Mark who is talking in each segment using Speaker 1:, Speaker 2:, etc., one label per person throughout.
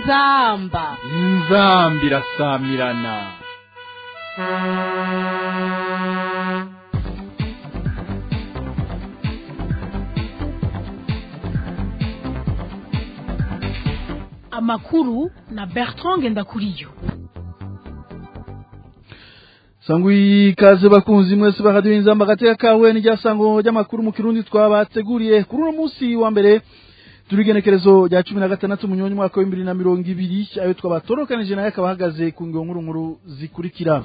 Speaker 1: inzamba
Speaker 2: inzambi irasamirana
Speaker 1: amakuru na bertrand ngendakuriyo
Speaker 3: sangwi ikaze bakunzi mwese baradiyo inzamba agateka kawe n'iryasango ry'amakuru mu kirundi twabateguriye kuri uno munsi wa mbere turi igenekerezo rya cumi na gatandatu munyoni umwaka w'ibiri na mirongo ibiri ayo twabatorekanije nayo akaba ahagaze ku ngingo nkuru nkuru zikurikira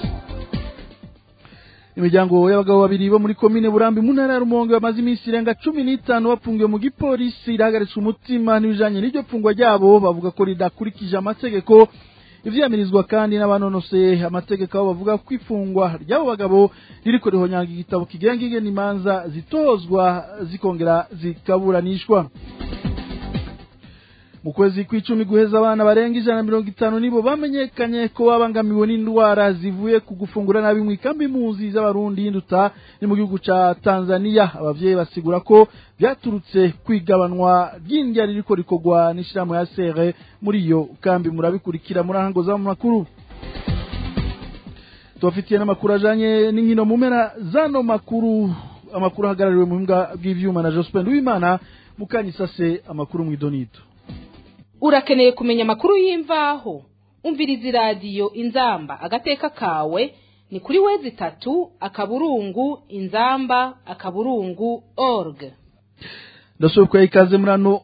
Speaker 3: imiryango y'abagabo babiri bo muri komine burambi mu ntara ya rumonge bamaze iminsi irenga cumi n'itanu bafungiwe mu gipolisi irahagaritswe umutima n'ibijanye n'iryo fungwa ryabo bavuga ko ridakurikije amategeko ivyamirizwa kandi n'abanonoseye amategeko aho bavuga ko ifungwa ry'abo bagabo ririko rihonyanga igitabo kigenga ingene imanza zitozwa zikongera zikaburanishwa mu kwezi kw'icumi guheza abana barenga ijana na mirongo itanu nibo bamenyekanye ko babangamiwe n'indwara zivuye ku gufungura nabi mu ikambi impunzi z'abarundi y'induta ni mu gihugu ca tanzania abavyeyi basigura ko vyaturutse kwigabanwa ry'indya ririko rikorwa n'ishirahamwe ya sere muri iyo kambi murabikurikira muri ahango za mu makuru tubafitiye n'amakuru ajanye n'inkino mu mpera zano makuru amakuru ahagarariwe mu buhinga bw'ivyuma na jospin w'imana mukanyisase amakuru mw'idonito
Speaker 4: urakeneye kumenya amakuru y'imvaho umviriza iradiyo inzamba agateka kawe ni kuri wezi itatu akaburungu inzamba akaburungu org
Speaker 3: ndashobora ikaze muri ano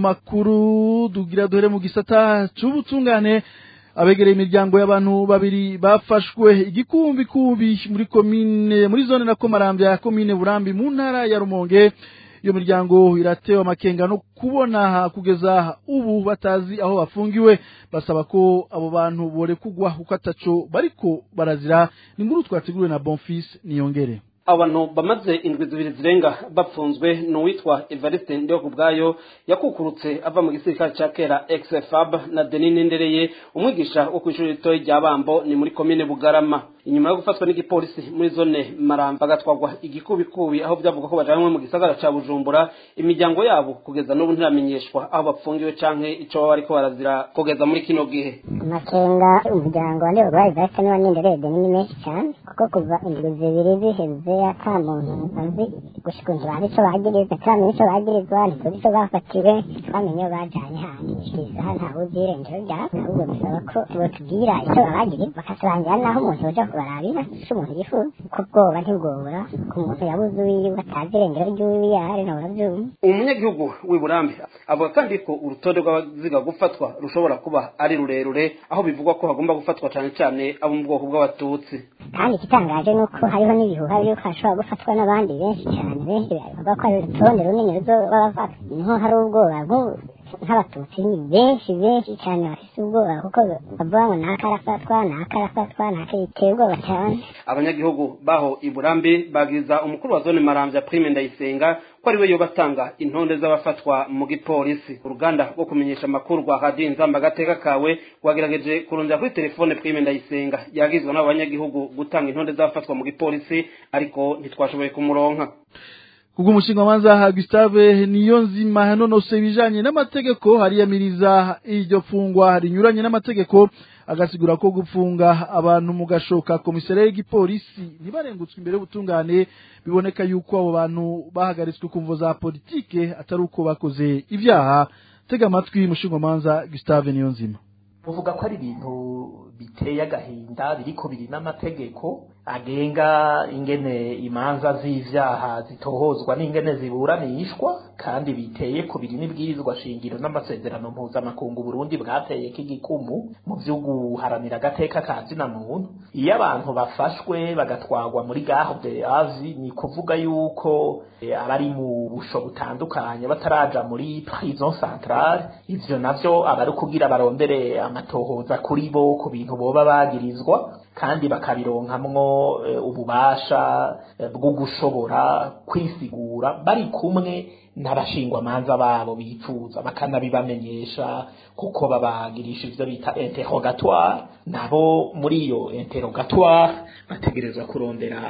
Speaker 3: makuru dugira duhere mu gisata c'ubutungane abegereye imiryango y'abantu babiri bafashwe igikumbikumbi muri komine muri zone na komarambya ya komine burambi mu ntara ya rumonge iyo miryango iratewe amakenga no kubona kugeza ubu batazi aho bafungiwe basaba ko abo bantu borekugwa kuko ataco bariko barazira ni nkuru twateguriwe na bonfis niyongere
Speaker 5: abantu bamaze indwi zibiri zirenga bapfunzwe ni uwitwa evariste ndiho ku bwayo yakukurutse ava mu gisirikare ca kera exfab na denine ndereye umwigisha wo kw'ishuri ritoyi rya bambo ni muri komine bugarama inyuma yo gufatwa n'igipolisi muri zone maramba bagatwagwa igikubikubi aho byavuga ko bajanywe mu gisagara ca bujumbura imiryango yabo kugeza n'ubu ntiramenyeshwa aho bapfungiwe canke ico baba bariko barazira kugeza muri kino gihe
Speaker 6: amakenga umuryango wa ndeba rwaye zahita niba nindereye denini menshi cyane kuko kuva indwi zibiri ziheze ata muntu azi gushika inzu bazi ico bagiriza turamenya ico bagirizwa ntituzi ico bafatiwe twamenye iyo bajanye handi isaha ntawe uzi irengero ryabo ahubwo bisaba ko botubwira ico babagiriza bakaturangira naho umuntu yoja kubarabira ico umuntu yifuza ko bwoba ntibwobura ku muntu yabuze uwiwe atazi irengero ry'uwiwe yari nawe uravyumva
Speaker 5: umunyagihugu w'i burambe avuga kandi ko urutonde rw'abaziga gufatwa rushobora kuba ari rurerure aho bivugwa ko hagomba gufatwa cane cane abo mu bwoko bw'abatutsi
Speaker 6: kandi igitangaje ni uko hariho n'ibihuha by'uko hashobora gufatwa n'abandi benshi cyane benshi bavuga ko ari urutonde runini ruzoba bafata niho hari ubwoba nk'ubu nk'abatutsi ni benshi benshi cyane bafite ubwoba kuko bavuga ngo naka arafatwa naka arafatwa naka yiteye ubwoba cyane
Speaker 5: abanyagihugu baho i burambe bagiriza umukuru wa zone maramvya prime ndayisenga ko ari we yoba atanga intonde z'abafatwa mu gipolisi uruganda rwo kumenyesha amakuru rwa radiyo inzamba agateka kawe rwagerageje kurondera kuri telefone prime ndayisenga yagizwe n'abo banyagihugu gutanga intonde z'abafatwa mu gipolisi ariko ntitwashoboye kumuronka
Speaker 3: kubwo umushinga manza Gustave niyo nzima yanonose ibijanye n'amategeko hariyamiriza iryo fungwa rinyuranye n'amategeko agasigura ko gupfunga abantu mu gashoka komisare y'igipolisi ntibarengutswe imbere y'ubutungane biboneka yuko abo bantu bahagaritswe ku mvo za politike atari uko bakoze ibyaha tega amatwi umushinga manza Gustave niyo nzima
Speaker 7: uvuga ko ari ibintu biteye agahinda biriko biri n'amategeko agenga ingene imanza z'ivyaha zitohozwa n'ingene ziburanishwa kandi biteye ku biri n'ibwirizwa shingiro n'amasezerano mpuzamakungu Burundi bwateyeko igikumu mu vyo guharanira agateka ka zina muntu iyo abantu bafashwe bagatwagwa muri garde azi ni kuvuga yuko abari mu busho butandukanye bataraja muri prison centrale ivyo navyo abari kugira barondere amatohoza kuri bo ku bintu boba bagirizwa kandi bakabironkamwo ububasha bwo gushobora kwisigura bari kumwe n'abashingwamanza babo bifuza bakanabibamenyesha kuko babagirisha ivyo bita interrogatoire nabo muri iyo interrogatoire bategerezwa kurondera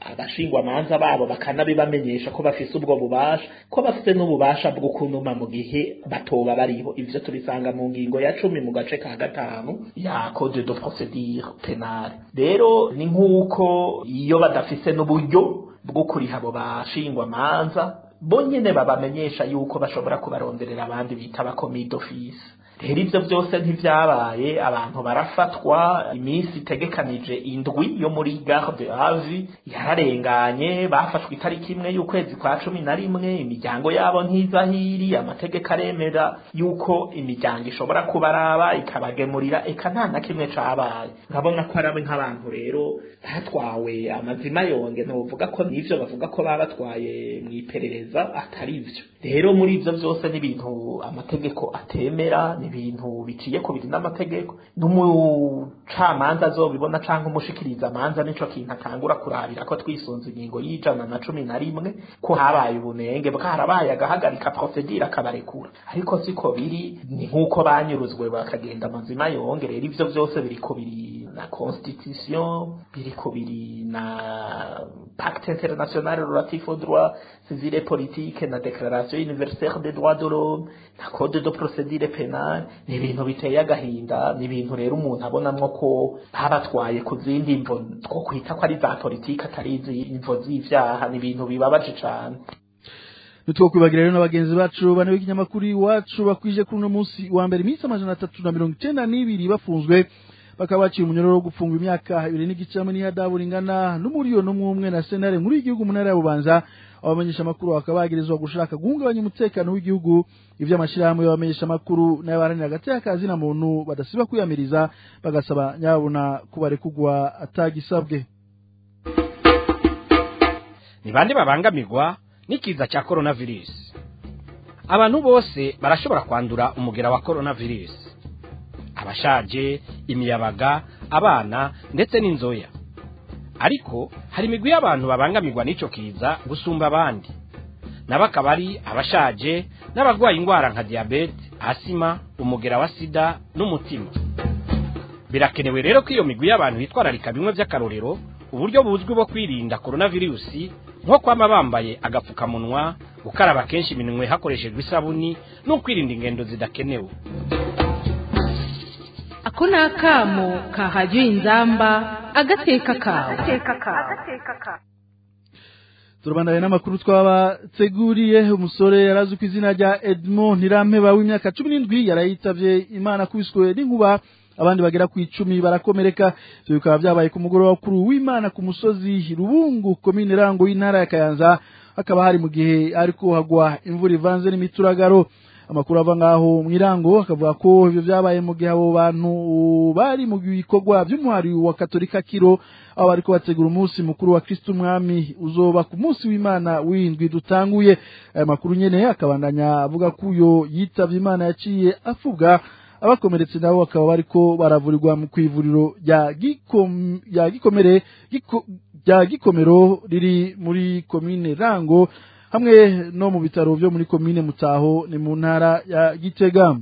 Speaker 7: abashingwamanza babo bakanabibamenyesha ko bafise ubwo bubasha ko bafite n'ububasha bwo kunuma mu gihe batoba bariho ivyo tubisanga mu ngingo ya cumi mu gace ka gatanu ya code de procedure penale rero ni nk'uko iyo badafise n'uburyo bwo kuriha abo bashingwamanza bo nyene babamenyesha yuko bashobora kubaronderera abandi bita abakomi d'office rero ivyo vyose ntivyabaye abantu barafatwa iminsi itegekanije indwi yo muri garde avi yararenganye bafashwe itariki imwe y'ukwezi kwa cumi na rimwe imiryango yabo ntizahiri amategeko aremera yuko imiryango ishobora kubaraba ikabagemurira eka nta na kimwe cabaye nkabona ko arabe nk'abantu rero batwawe amazima yonge ntuvuga ko n'ivyo bavuga ko babatwaye mw'iperereza atari vyo rero muri ivyo vyose n'ibintu amategeko atemera ni ibintu biciye ku biri n'amategeko n'umucamanza azobibona canke umushikiriza amanza nico kintu atangura kurabira ko twisunze ingingo y'ijana na cumi na rimwe ko habaye ubunenge bwarabaye agahagarika procedure akabarekura ariko siko biri ni nk'uko banyuruzwe bakagenda amazima yonge rero ivyo vyose biri ko biri na constitution biri ko biri na pacte international relatif aux droits civils et politiques na déclaration universelle des droits de l'homme na code de procedure penale ni ibintu biteye agahinda ni ibintu rero umuntu abonamwo ko babatwaye ku zindi mvo two kwita ko ari za politike atari imvo z'ivyaha ni ibintu bibabaje cane
Speaker 3: nitwo kwibagira rero n'abagenzi bacu bane b'ikinyamakuru iwacu bakwije kuri uno munsi wa mbere iminsi amajana atatu na mirongo icenda n'ibiri bafunzwe bakaba baciye umunyororo wo gufungwa imyaka ibiri n'igice hamwe n'ihadabu ringana n'umuriyoni umwe umwe na senare nkuru y'igihugu mu ntara ya bubanza abamenyesha amakuru bakaba bagirizwa gushaka guhungabanya umutekano w'igihugu ivy'amashirahamwe y'abamenyesha amakuru n'abaharanira hagati y'akazi na muntu badasiba kwiyamiriza bagasaba nyabuna kubarekugwa atagisabwe
Speaker 8: ni bande babangamirwa n'ikiza cya coronavirus abantu bose barashobora kwandura umugera wa coronavirus abashaje imiyabaga abana ndetse n'inzoya ariko hari imigwi y'abantu babangamirwa n'ico kiza gusumba abandi nabo akaba ari abashaje n'abarwaye indwara nka diyabete asima umugera wa sida n'umutima birakenewe rero ko iyo migwi y'abantu bitwararika bimwe by'akarorero uburyo buzwi bwo kwirinda coronavirusi nko kwama bambaye agapfukamunwa gukaraba kenshi iminwe hakoreshejwe isabuni no kwirinda ingendo zidakenewe
Speaker 4: ako ni akamo kahajya inzamba agateka kawe
Speaker 3: turabandanye n'amakuru twabateguriye umusore yarazwi ku izina rya Edmond Ntirampeba w'imyaka cumi n'indwi yarayitavye imana kubiswe n'inkuba abandi bagera ku icumi barakomereka ivyo bikaba vyabaye ku mugoroba kuri w'imana ku musozi rubungu komine rango y'intara ya kayanza hakaba hari mu gihe ariko hagwa imvura ivanze n'imituragaro amakuru ava ngaho mwirango akavuga ko ivyo vyabaye mu gihe abo bantu bari mu bikorwa vy'umuhari wa katolika kiro aho bariko bategura umunsi mukuru wa kristo umwami uzoba ku munsi w'imana w'indwi dutanguye aya makuru nyene akabandanya avuga ko uyo yitavye imana yaciye avuga abakomeretse nabo bakaba bariko baravurirwa mu kwivuriro rya gikom ya gikomere giko, rya gikomero riri muri komine rango hamwe no mu bitaro vyo muri komine mutaho ni mu ntara ya gitega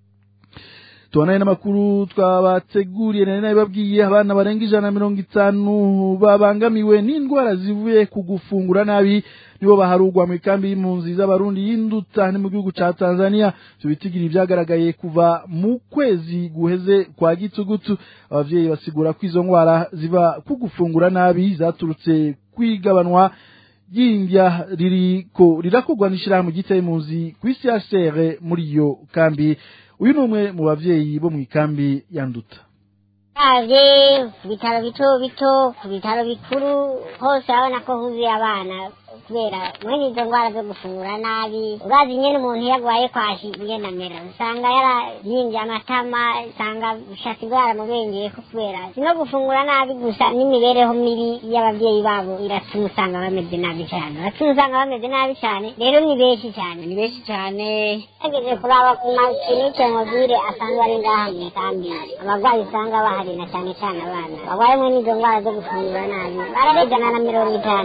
Speaker 3: tubanaye n'amakuru twabateguriye nari nabibabwiye abana barenga ijana na mirongo itanu babangamiwe n'indwara zivuye ku gufungura nabi nibo baharugwa mu ikambi y'impunzi z'abarundi y'induta ni mu gihugu ca tanzania ivyo bitigiri vyagaragaye kuva mu kwezi guheze kwa gitugutu abavyeyi basigura ko izo ndwara ziva ku gufungura nabi zaturutse kwigabanwa ry'indya ririko rirakorwa n'ishirahamwe ryitwa impunzi kw'isi HCR muri iyo kambi uyu ni umwe mu bavyeyi bo mu ikambi ya nduta
Speaker 6: ravye ku bitaro bito bito ku bitaro bikuru hose urabona ko huzuye abana kubera mwene izo ndwara zo gufungura nabi urazi nyene umuntu iyo agwaye kwashi ingene amera usanga yarayimbye amatama usanga ushaka indwara mubengeyeko kubera si no gufungura nabi gusa n'imibereho mibi y'abavyeyi babo iratuma usanga bameze nabi cane iratuma usanga bameze nabi cane rero ni benshi cane ni benshi cane ageze kuraba ku makinike mobile asanzwe ari ngaha mw'ikambi abagwayi usanga bahari na cane cane abana bagwaye mwene izo ndwara zo gufungura nabi bararejana na mirongo itanu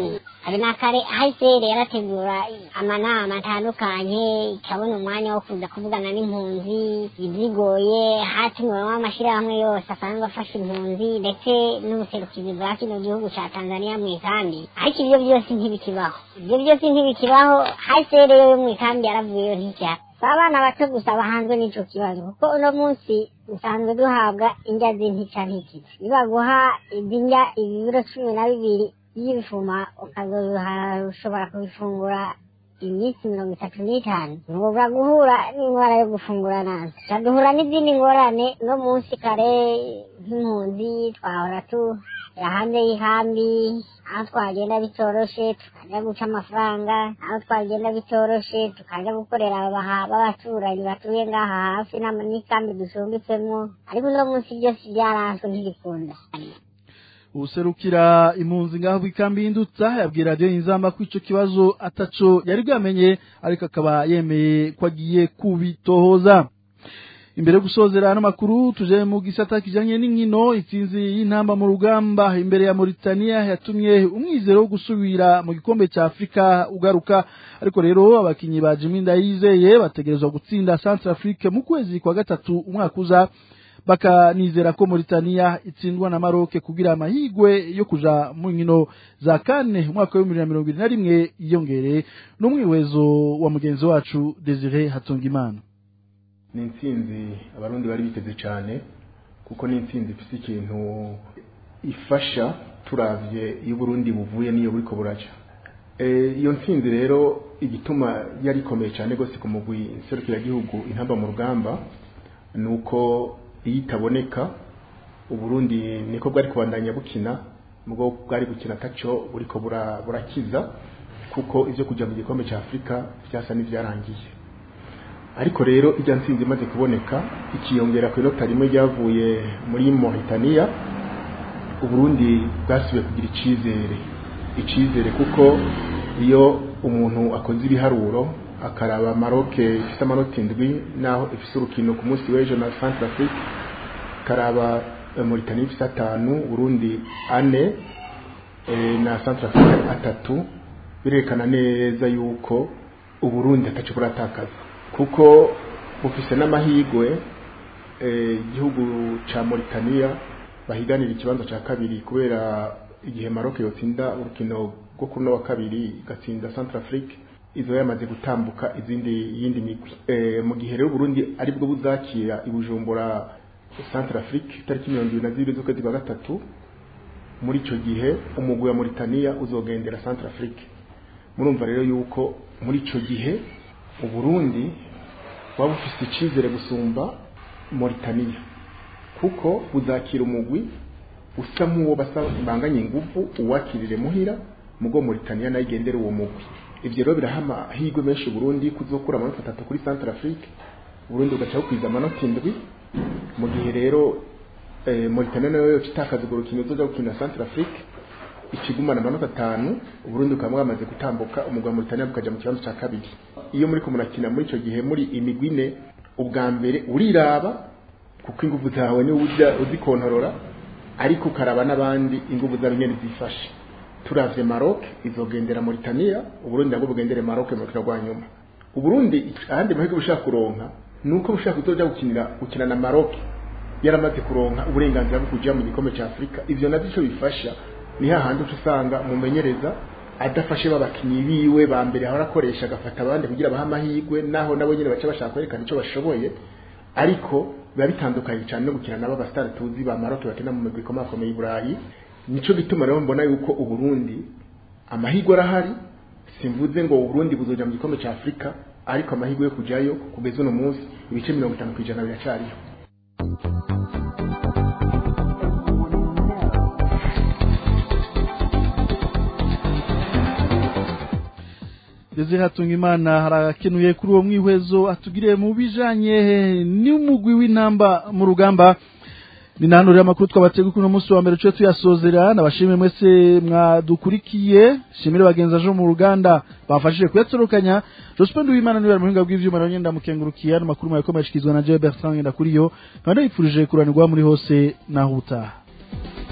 Speaker 6: hari na kare hahise yarategura amanama atandukanye ikabona umwanya wo kuza kuvugana n'impunzi izigoye hatumiwemo amashyirahamwe yose asanzwe afasha impunzi ndetse n'ubuserukizi bwa kino gihugu ca tanzania mu ikambi ariko ibyo byose ntibikibaho ibyo byose ntibikibaho hahise rero yo mu ikambi yaravuyeyo nticyara si abana bato gusa bahanzwe n'ico kibazo kuko uno munsi dusanzwe duhabwa indya z'intica ntikizi nibaguha izi ndya ibiro cumi na bibiri by'ibifuma ukazoshobora kubifungura iminsi mirongo itatu n'itanu ntubura guhura n'indwara yo gufungura nabi tukaduhura n'izindi ngorane no munsi kare nk'impunzi twahora tu hanze y'ikambi aho twagenda bitoroshe tukajya guca amafaranga aho twagenda bitoroshe tukajya gukorera b'abaturanyi batuye ngaha hafi n'ikambi ducumbitsemo ariko uno munsi byose byaranswe ntibikunda
Speaker 3: userukira impunzi ngaho ikambi y'indutsa yabwira radiyo inzamba ko ico kibazo ataco yari bwamenye ariko akaba yemeye ko agiye kubitohoza imbere yo gusozera ano makuru tuje mu gisata kijanye n'inkino itsinzi y'intamba mu rugamba imbere ya Mauritania yatumye umwizero wo gusubira mu gikombe ca Afrika ugaruka ariko rero abakinyi ba Jimmy Ndayizeye bategerezwa gutsinda Centrafrique mu kwezi kwa gatatu umwaka uza bakanizera ko Mauritania itsindwa na Maroc kugira amahigwe yo kuja mu nkino za kane umwaka wa 2021 yiyongere n'umwiwezo wa mugenzi wacu Desire Hatungimana
Speaker 9: ni intsinzi abarundi bari biteze cyane kuko ni intsinzi ifite ikintu ifasha turavye iyo Burundi buvuye n'iyo buriko buraca iyo ntsinzi rero igituma yari ikomeye cyane rwose ku mugwi nserukiragihugu intamba mu rugamba ni uko iyo itaboneka uburundi niko bwari kubandanya bukina nubwo bwari gukina ataco buriko burakiza kuko ivyo kuja mu gikombe cya afurika byasa n'ivyarangiye ariko rero ijya ntsinzi imaze kuboneka ikiyongera ku inota rimwe ryavuye muri Mauritania uburundi bwasubiye kugira icizere icizere kuko iyo umuntu akoze ibiharuro akaraba Maroc ifite amanota indwi naho ifite urukino ku munsi w'ejo na Centrafrique karaba Mauritania ifite atanu Burundi ane na Centrafrique atatu birerekana neza yuko uburundi ataco buratakaza kuko bufise n'amahigwe igihugu ca Mauritania bahiganira ikibanza ca kabiri kubera igihe Maroc yotsinda urukino rwo kuri no wa kabiri igatsinda Centrafrique izo yamaze gutambuka izindi yindi migwi e, mu gihe rero Burundi ari bwo buzakira ibujumbura Centrafrique tariki 22 z'ukwezi kwa gatatu muri ico gihe umugwi wa Mauritania uzogendera Centrafrique murumva rero yuko muri ico gihe uburundi waba ufite icizere gusumba Mauritania kuko buzakira umugwi usa nk'uwo basanganye ingufu uwakirire muhira mugo Mauritania nayo igendera uwo mugwi ivyo rero biraha amahirwe menshi Burundi kuzokura amanota atatu kuri Centrafrique Burundi ugaca bukwiza amanota indwi mu gihe rero eh, Mauritania nayo yoca itakaza urwo rukino uzoja gukina Centrafrique ikigumana amanota atanu uburundi bukaba bwamaze gutambuka umugwa Mauritania bukaja mu kibanza ca kabiri iyo muri ko murakina muri ico gihe muri imigwi ine ubwa mbere uriraba kuko ingufu zawe ni uza uzikontorora ariko ukaraba n'abandi ingufu zawe nyene zifashe turavye Maroc izogendera Mauritania uburundi nabwo bugendere Maroc mu rukino rwa nyuma uburundi ahandi mahirwe bushaka kuronka nuko bushaka kuzoja gukinira gukina na Maroc yaramaze kuronka uburenganzira bwo kuja mu gikombe ca Afrika ivyo navyo ico bifasha ni hahandi uca usanga umumenyereza adafashe babakinyi biwe ba mbere ahora akoresha agafata abandi kugira baha amahirwe naho nabo nyine baca bashaka kwerekana icyo bashoboye ariko biba bitandukanye cyane no gukina nabo abasitari tuzi ba Maroc bakina mu migwi ikomakomeye i Burayi nico bituma rero mbona yuko uburundi amahirwe arahari simvuze ngo uburundi buzoja mu gikombe cya afurika ariko amahirwe yo kujayo kugeza uno munsi ibice mirongo itanu ku ijana biracariho
Speaker 3: Desire Hatungimana harakenuye kuri uwo mwihwezo atugire mu bijanye n'umugwi w'intamba mu rugamba ni nanurira amakuru twabatega kuno munsi wa mbere cyo tuyasozera nabashimire mwese mwadukurikiye shimire bagenza jo mu ruganda bafashije kuyatorokanya Jospin Uwimana niwe muhinga bw'ivyuma rero nyenda mukengurukiye ano makuru mwakomeye ashikizwa na Joe Bertrand ngenda kuri yo kandi yipfurije kuranirwa muri hose naho utaha